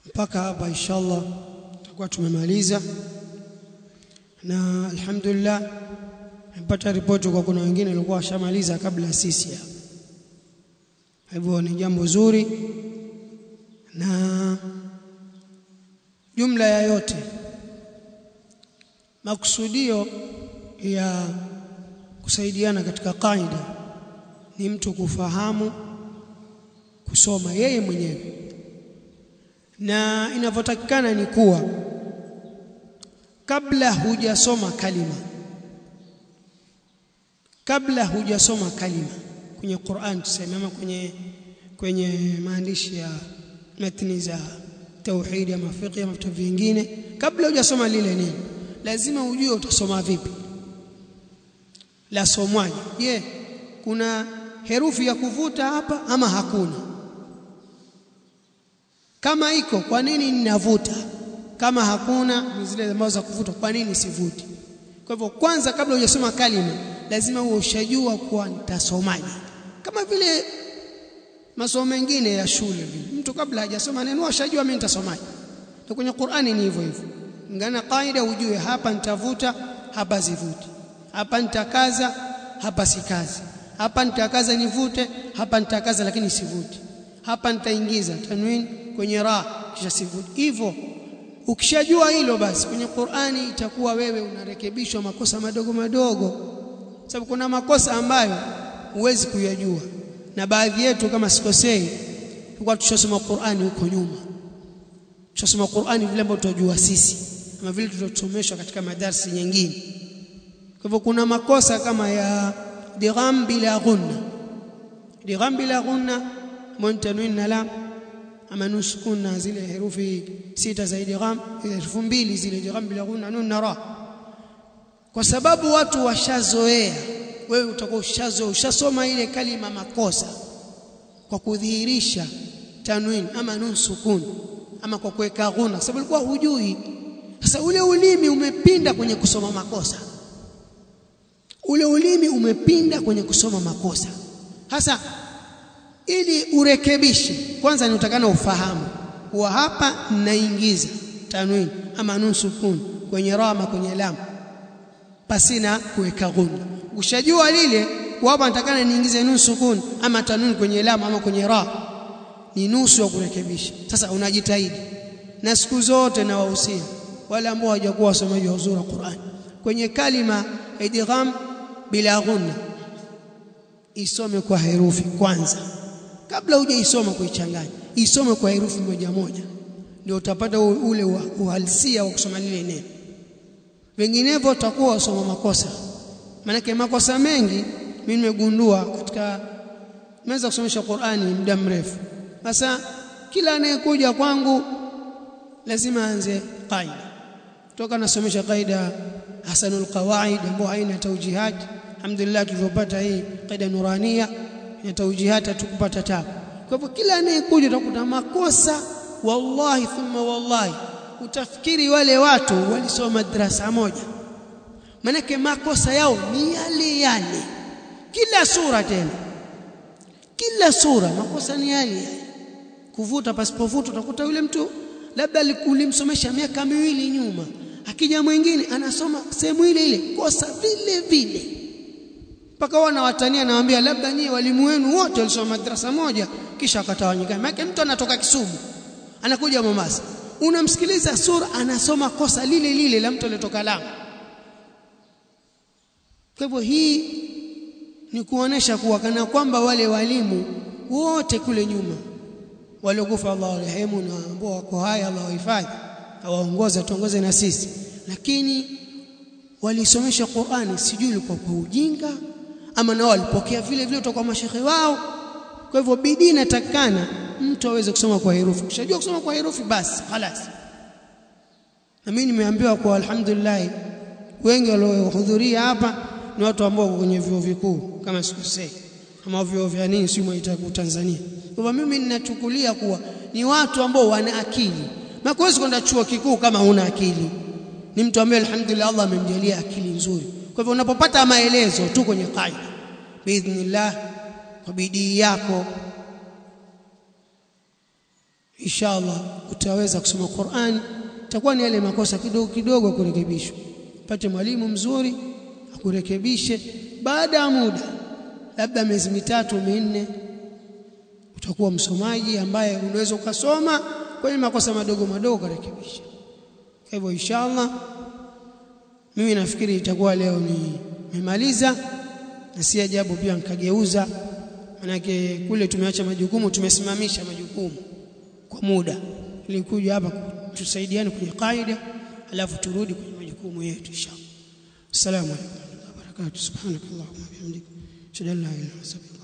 mpaka hapa inshallah tutakuwa tumemaliza na alhamdulillah nimepata ripoti kwa kuna wengine walikuwa washamaliza kabla sisi hapa hivyo ni jambo zuri na jumla ya yote makusudio ya kusaidiana katika kaida ni mtu kufahamu kusoma yeye mwenyewe na inavyotakikana ni kuwa kabla hujasoma kalima kabla hujasoma kalima kwenye Qur'an tuseme ama kwenye kwenye maandishi ya matni za tauhid ama fiqh ama vitu vingine kabla hujasoma lile nini lazima ujue utasoma vipi la somwaje je kuna herufi ya kuvuta hapa ama hakuna kama iko kwa nini ninavuta kama hakuna zile ambazo za kuvuta kwa nini sivuti kwa hivyo kwanza kabla hujasoma kalima lazima uwe ushajua kuwa nitasomaje kama vile masomo mengine ya shule vile mtu kabla hajasoma neno ashajua mimi nitasomaje na kwenye Qur'ani ni hivyo hivyo ngana kaida ujue hapa nitavuta hapa sivuti hapa nitakaza hapa sikazi hapa nitakaza nivute hapa nitakaza lakini sivuti hapa nitaingiza tanwin kwenye ra kisha sivuti hivyo ukishajua hilo basi kwenye Qur'ani itakuwa wewe unarekebishwa makosa madogo madogo sababu kuna makosa ambayo huwezi kuyajua na baadhi yetu kama sikosei tulikuwa tushasoma Qur'ani huko nyuma tushasoma Qur'ani vile ambavyo tunajua sisi kama vile tulivyosomeshwa katika madarasi nyingine kwa hivyo kuna makosa kama ya digham bila ghunna digham bila ghunna muntanwin na lam ama nusukun na zile herufi sita za idgham herufi mbili zile idgham bila ghunna nun na ra kwa sababu watu washazoea wewe utakuwa ushazoea ushasoma ile kalima makosa kwa kudhihirisha tanwin ama nun sukun ama kwa kuweka ghunna sababu ulikuwa hujui sasa ule ulimi umepinda kwenye kusoma makosa ule ulimi umepinda kwenye kusoma makosa hasa ili urekebishe kwanza niutakana ufahamu kuwa hapa naingiza tanwin ama nun sukun kwenye rama kwenye lam pasina kuweka ghunna ushajua lile hapa natakana niingize nun sukun ama tanwin kwenye lam ama kwenye ra ni nusu ya kurekebisha sasa unajitahidi na siku zote na wahusia wale ambao hawajakuwa wasomaji wa uzuri Qur'an kwenye kalima idgham bila ghunna isome kwa herufi kwanza kabla hujaisoma kuichanganya isome kwa herufi moja moja ndio utapata ule uhalisia wa kusoma lile neno vinginevyo utakuwa wasoma makosa maanake makosa mengi mimi nimegundua katika nimeweza kusomesha Qur'ani muda mrefu sasa kila anayekuja kwangu lazima aanze qaida toka nasomesha qaida hasanul qawaid ambayo haina taujihat alhamdulillah tulivyopata hii qaida nurania ina taujihat tukupata tabu kwa hivyo kila anayekuja utakuta makosa wallahi thumma wallahi utafikiri wale watu walisoma madrasa moja manake makosa yao ni yale yale kila sura tena kila sura makosa ni yale yale kuvuta pasipovuta utakuta yule mtu labda ulimsomesha miaka miwili nyuma akija mwingine anasoma sehemu ile ile kosa vile vile mpaka wana watania nawaambia labda nyie walimu wenu wote walisoma madrasa moja kisha akatawanyika maana mtu anatoka Kisumu anakuja Mombasa unamsikiliza sura anasoma kosa lile lile la mtu aliyetoka Lamu kwa hivyo hii ni kuonesha kuwa kana kwamba wale walimu wote kule nyuma waliokufa Allah warehemu na ambao wako hai Allah wahifadhi awaongoze tuongoze na sisi lakini walisomesha Qur'ani sijui ilikuwa kwa ujinga ama nao walipokea vile vile kutoka kwa mashehe wao kwa hivyo bidii inatakana mtu aweze kusoma kwa herufi ukishajua kusoma kwa herufi basi خلاص na mimi nimeambiwa kwa alhamdulillah wengi waliohudhuria hapa ni watu ambao wako kwenye vyuo vikuu kama sikosei kama vyuo vya nini si mwaita Tanzania kwa mimi ninachukulia kuwa ni watu ambao wana akili na kuwezi kwenda chuo kikuu kama huna akili ni mtu ambaye alhamdulillah Allah amemjalia akili nzuri kwa hivyo unapopata maelezo tu kwenye qaida biidhnillah kwa bidii yako inshallah utaweza kusoma Qur'an itakuwa ni yale makosa kidogo kidogo kurekebishwa pate mwalimu mzuri akurekebishe baada ya muda labda miezi mitatu minne utakuwa msomaji ambaye unaweza ukasoma kwenye makosa madogo madogo kurekebisha kwa hivyo inshallah mimi nafikiri itakuwa leo ni nimemaliza na si ajabu pia nikageuza manake kule tumeacha majukumu tumesimamisha majukumu kwa muda ili kuja hapa tusaidiane kwenye kaida alafu turudi kwenye majukumu yetu inshallah assalamu alaykum wa rahmatullahi wa barakatuh subhanakallahumma wa bihamdika ashhadu an la ilaha illa anta